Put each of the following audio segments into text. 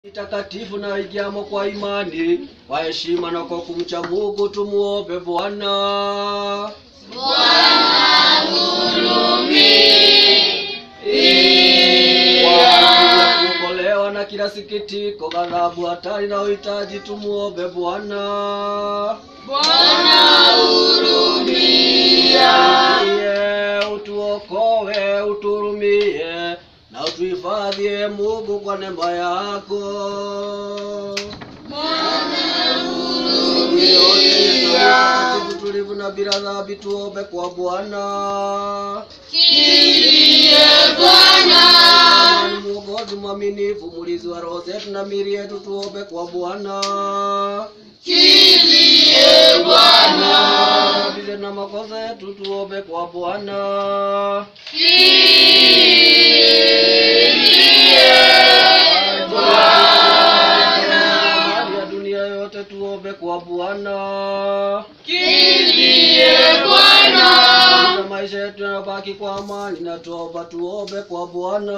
takatifu na igiamo kwa imani kwa heshima na kwa kumcha Mungu tumuombe Bwana. Kwa ajili ya kuokolewa na kila sikitiko, ghadhabu, hatari na uhitaji, tumuombe Bwana. Iye utuokoe, uturumie na utuhifadhie Mungu kwa neema yako. Siku yote tuwe watakatifu, tulivu na bila dhambi, tuombe kwa Bwana. Bwana ni Mwokozi mwaminifu, mulizi wa roho zetu na miili yetu, tuombe kwa Bwana. Tusamehe na makosa yetu, tuombe kwa Bwana. Hali ya dunia yote, tuombe kwa Bwana. Na maisha yetu yanabaki kwa amani na toba, tuombe kwa Bwana.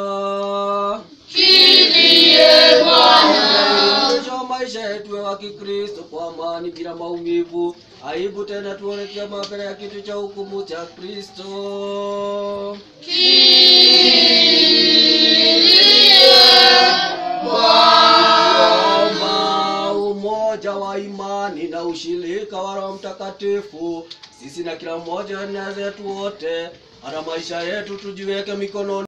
Mwisho wa maisha yetu wa Kikristo kwa amani bila maumivu, aibu tena tuonekea mbele ya kitu cha hukumu cha Kristo. Omba umoja wa imani na ushirika wa Roho Mtakatifu, sisi na kila mmoja na zetu wote, hata maisha yetu tujiweke mikononi